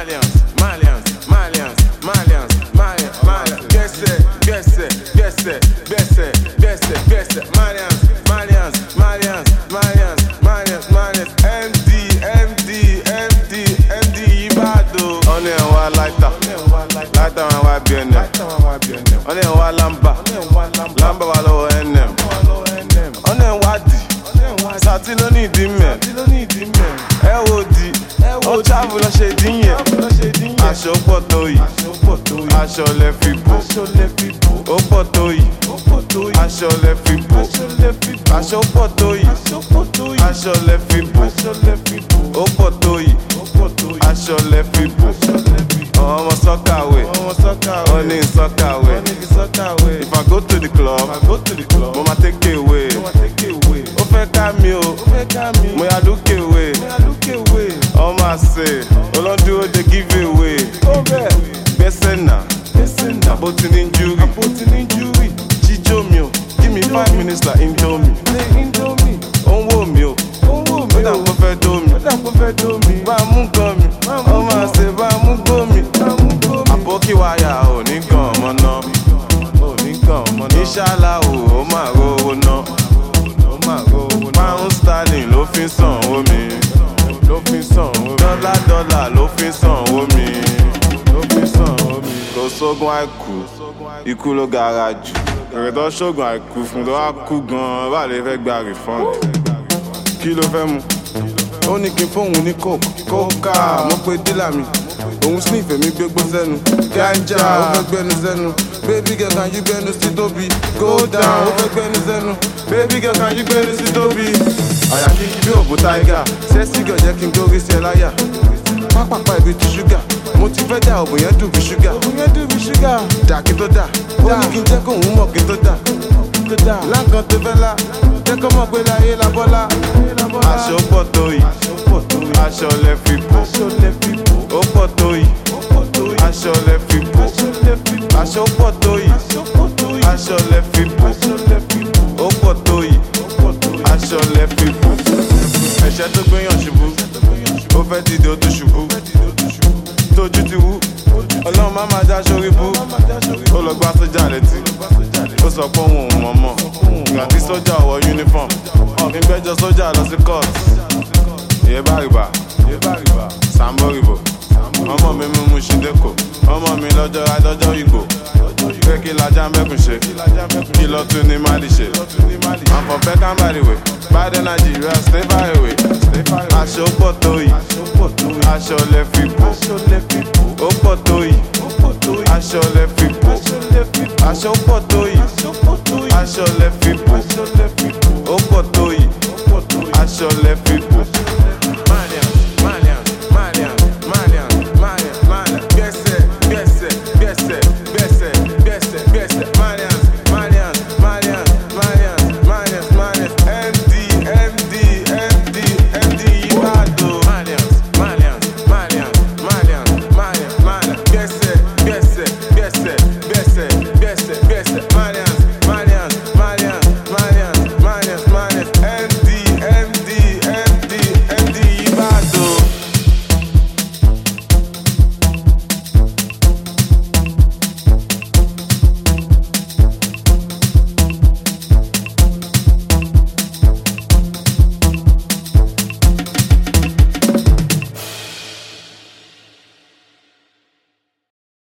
Malians, Malians, Malians, Malians, Malians, Malians. Gẹ̀ẹ́sẹ̀, gẹ̀ẹ́sẹ̀, gẹ̀ẹ́sẹ̀, gẹ̀ẹ́sẹ̀, gẹ̀ẹ́sẹ̀, gẹ̀ẹ́sẹ̀. Malians, Malians, Malians, Malians, Malians, Malians. MD, MD, MD, MD Ìbàdàn. Ọ̀nà ẹ̀ wá láìta, láìta wọn wá bí ẹnẹ̀. Ọ̀nà ẹ̀ wá lámbà, lámbà wà lọ́wọ́ ẹnẹ̀. Ọ̀nà ẹ̀ wá dì, sàtí ló ní ìdí mẹ́. Ẹ wo di, ó travel lọ ṣe dín yẹn. Aṣọ pọ̀ tó yìí, aṣọ lẹ fi bò. Ó pọ̀ tó yìí, aṣọ lẹ fi bò. Aṣọ pọ̀ tó yìí, aṣọ lẹ fi bò. Ó pọ̀ tó yìí, aṣọ lẹ fi bò. Ọmọ sọ́kàwé, ó ní sọ́kàwé. If I go to the club, mo ma take away. Ó fẹ́ ká mi o, mo yà look away. Ọmọ àṣẹ, olóńdúró dey give away. Gbẹ́sẹ̀ náà, àbó ti ní júrì. Jíjó mi o, give me five minutes like indomie. Ó ń wò mí o, ó dà kó fẹ́ dó mi. Bá a mú gan mi, ọmọ àṣẹ bá a mú gbó mi. Àbókí wáyà ò ní gan ọmọ náà. Ìṣàlá o, ó máa rówó ná. Pound sterling ló fi ń san owó mi. Dọ́là dọ́là ló fi ń san owó mi. Kò sógun àìkú, ikú ló gara jù. Èrè tó ṣògùn àìkú fún tó wá kú gan-an, bá lè fẹ́ gba refund. Kí ló fẹ́ mu? Ó ní kí n fóun ní coke. Kókà mo pe dílà mi. Òun sniff èmi gbégbó sẹ́nu. Ganja ó fẹ́ gbẹnu sẹ́nu. Baby girl can you gbẹnu sí tóbi? Go down ó fẹ́ gbẹnu sẹ́nu. Baby girl can you gbẹnu sí tóbi? Àyà kíkí bí òbú táígà. Sẹ́sì gàn jẹ́ kí n gbórí sí ẹ láyà. Pápápá ibi ti ṣúgà. Mo ti fẹ́ dà òbò yẹn dùn bí ṣúgà. Dà kí tó dà. Ó ní kí n jẹ́ kóun mọ̀ kí tó dà. Láǹkan tó fẹ́ la. Jẹ́ kó mọ̀ pé láyé la bọ́lá. Aṣọ pọ̀ tó yìí. Aṣọ lẹ fi bò. Ó pọ̀ tó yìí. Aṣọ lẹ fi bò. Aṣọ pọ̀ tó yìí. Aṣọ lẹ fi bò. Ó pọ̀ tó yìí. Aṣọ lẹ fi bò. Ẹ̀ṣẹ́ tó gbéyàn ṣubú. Ó fẹ́ dìde ó tó ṣubú. Tójú ti wú. Ọlọ́run má máa já sórí bú. Ó lọ gbá sójà létí. Ó sọ pé òun ò mọ̀ mọ̀. Ìgbà tí sójà wọ uniform. Ọ̀gbìn gbẹ́jọ sójà lọ sí court. Ìyẹ́ bá rìbá. Sambo rìbò. Ọmọ mi mú mu ṣídẹ́kọ̀. Ọmọ mi lọ́jọ́ adọ́jọ́ ìgbò. Pé kí lajá mẹ́kùn ṣe. Kí lọ tún ní Mali ṣe. Àǹfọ̀ fẹ́ ká bá rìwé. Báyìí Nàìjíríà stay far away. Aṣọ pọ̀ tó yìí. Aṣọ lẹ fi bò.